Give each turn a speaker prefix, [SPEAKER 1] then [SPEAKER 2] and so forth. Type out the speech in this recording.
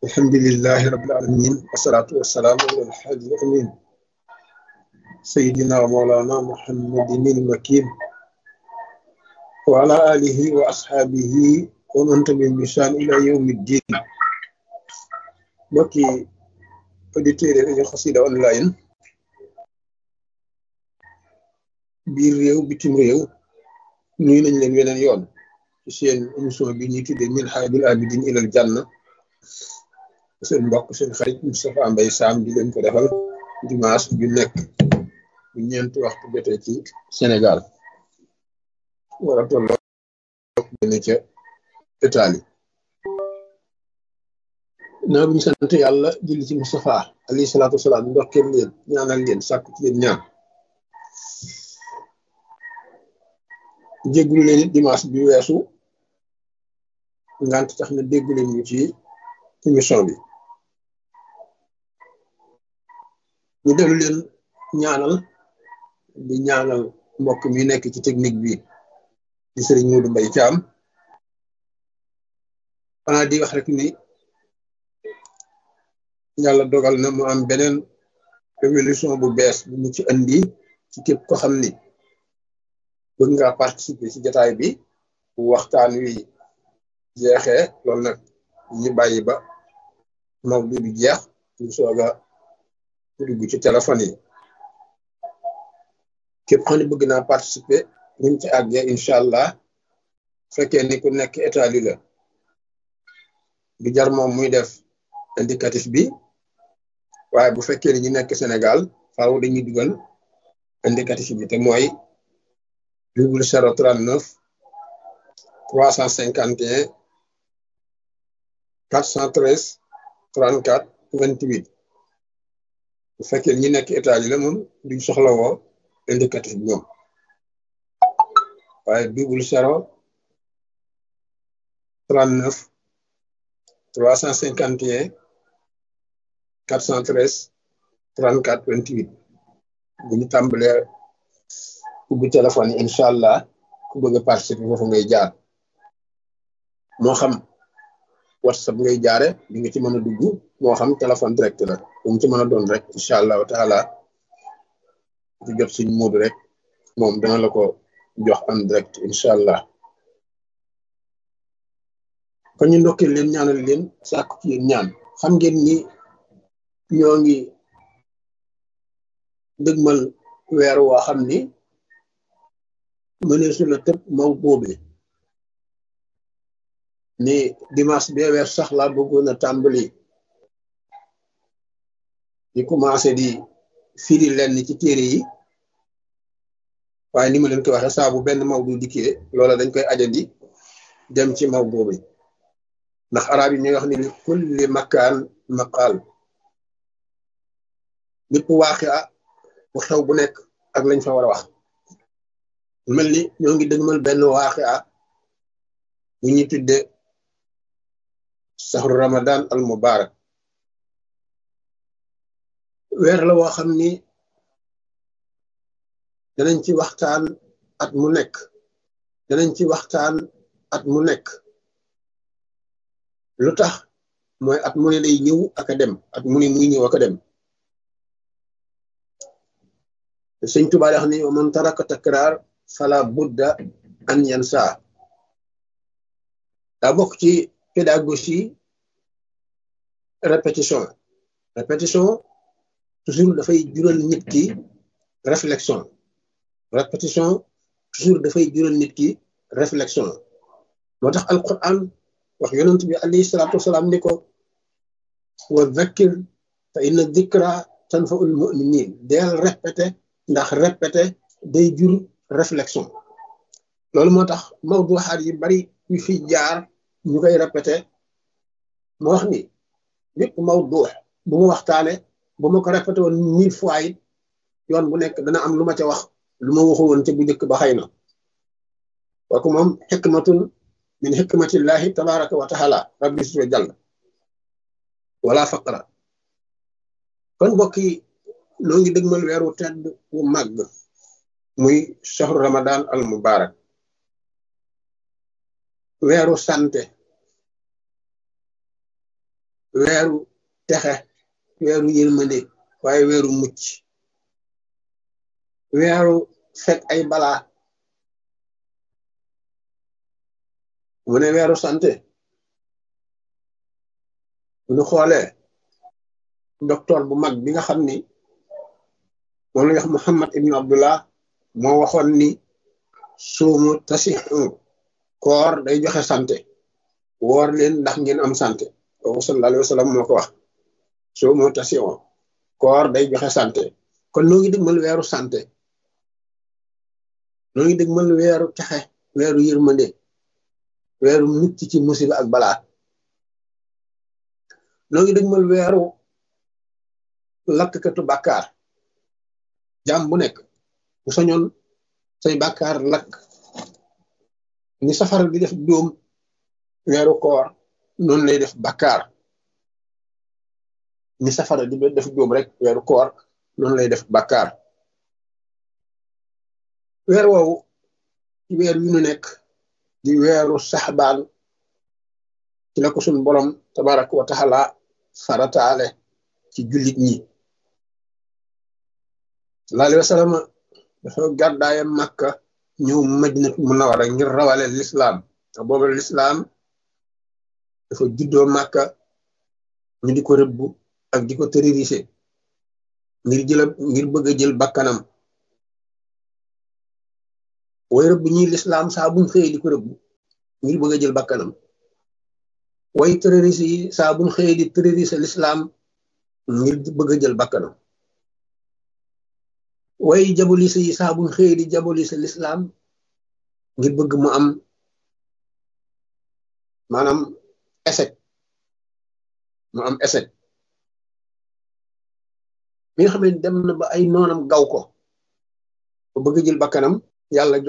[SPEAKER 1] الحمد لله رب العالمين والصلاة والسلام على الحاج الأمين سيدنا ومولانا محمد المكين وعلى آله وأصحابه ومن تبعهم بإحسان إلى يوم الدين mbokki auditeurs yi rajo Xassida online biir réew bitim réew nuyu nañ leen weneen yoon ci seen émission bi ñuy tuddee Minhajul Abidin ilal Janna seen mbokk seen xarit Moustapha Mbaye Sam di leen ko defal dimanche ju nekk bu ñeenti waxtu jotee ci Sénégal war a tolloo benn ca Italie naa bu ñu sant yàlla julli ci Moustapha alayhi salaatu wasalaam ndokkeel leen ñaanal leen sàkku ci leen ñaan jéggulu leen it dimanche bi weesu ngant tax na déggu leen ñu ci émission bi ñu dellu leen ñaanal di ñaanal mbokk mi nekk ci technique bi di sëriñ Modou Mbaye Thiam xanaa di wax rek ni yàlla dogal na mu am beneen révolution bu bees bu mu ci andi ci képp ko xam ni bëgg nga participer ci jataay bi bu waxtaan wi jeexee loolu nag ñu bàyyi ba mawdu bi jeex ñu soog a dugg ci téléphone yi képp xam ne bëgg naa participer buñ ci àggee incha allah fekkee ni ku nekk Italie la du jar moom muy def indicatif bi waaye bu fekkee ni ñu nekk Sénégal faaw dañuy dugal indicatif bi te mooy double zéro trente neuf trois cent cinquante et un quatre cent treize trente quatre vingt huit bu fekkee ñi nekk Italie la moom duñ soxla woo indicatif bi ñoom waaye double zéro trente neuf trois cent cinquante et un quatre cent treize trente quatre vingt huit bu ñu tàmbalee ubbi téléphone yi incha allah ku bëgg a participer foofu ngay jaar moo xam whatsapp ngay jaare di nga ci mën a dugg moo xam téléphone direct la bu mu ci mën a doon rek incha allahu taala di jot suñ moodu rek moom dana la ko jox en direct incha allah kon ñu ndokkee leen ñaanal leen sàkku ci yéen ñaan xam ngeen ni ñoo ngi dëgmal weer woo xam ni mëneesu la tëb maw boobe ni dimanche bee weer sax laa bëggoon a tàmbali di commencé di firi lenn ci téere yi waaye ni ma leen ko waxee saa bu benn maw du dikkee loola dañ koy ajandi dem ci maw boobe ndax arab yi ñuy wax ni li kulli makaan maqaal lépp waaxi a bu xew bu nekk ak lañ fa war a wax mel ni ñoo ngi dëgmal benn waaxi a bu ñuy tudde saxru ramadan al mubarak weer la woo xam ni danañ ci waxtaan at mu nekk danañ ci waxtaan at mu nekk lu tax mooy at mu ne day ñëw ak a dem at mu ne muy ñëw ak a dem sëñ Tuubaa wax ni man taraka takraar fala budda an yansa daa bokk ci pédagogie répétition répétition toujours dafay jural nit ki réflexion répétition toujours dafay jural nit ki réflexion moo tax alquran wax yonent bi alayhi salaatu wasalaam ni ko wa zakkir fa inna dikra tanfaul muminin deel répété ndax répété day jur réflexion loolu moo tax mawduxaat yi bari yu fi jaar ñu koy répété ma wax ni lépp mawdux bu ma waxtaane bu ma ko répété woon mille fois it yoon bu nekk dana am lu ma ca wax lu ma waxu woon ca bu njëkk ba xëy na kooku moom xikmatun min xikmatillahi tabaraka wa taala rabbi suwa jàll wala faqra kon mbokk yi noo ngi dëgmal weeru tedd wu màgg muy shahru ramadan al mubarak weeru sante weeru texe weeru yërmande waaye weeru mucc weeru fekk ay balaa mu ne weeru santé bu ñu xoolee docteur bu mag bi nga xam ni moom la wax Muhammad ibnu Abdullah moo waxoon ni suumu tasixu koor day joxe santé woor leen ndax ngeen am santé kooku sallallahu alayhi wa sallam moo ko wax suumu tasixu koor day joxe santé kon noo ngi dëgmal weeru santé noo ngi dëgmal weeru texe weeru yërmande weeru mucc ci musiba ak balaa noo ngi dëgmal weeru lakkatu bàkkaar jaam bu nekk bu sañoon say bàkkaar lakk ni safara di def dóom weeru koor noonu lay def bàkkaar ni safara di def dóom rek weeru koor noonu lay def bàkkaar weer woowu ci weer yu nu nekk di weeru saxbaan ci la ko suñ borom tabaraka wa taala farataale ci jullit ñi sallallahu alayhi wa sallam dafa gàddaaye màkka ñëw madinatu munawara ngir rawale lislaam te booba lislaam dafa juddoo màkka ñu di ko rëbbu ak di ko terroriser ngir jëla ngir bëgg a jël bakkanam way rëbb ñi lislaam saa buñ xëyee di ko rëbb ngir bëgg a jël bakkanam way terroriste yi saa buñ xëyee di terroriser lislaam ngir bëgg a jël bakkanam way jabolise yi saa buñ xëyee di jabolise lislaam ngir bëgg mu am maanaam échec mu am échec mi nga xam ne dem na ba ay noonam gaw ko ba bëgg jël bakkanam yàlla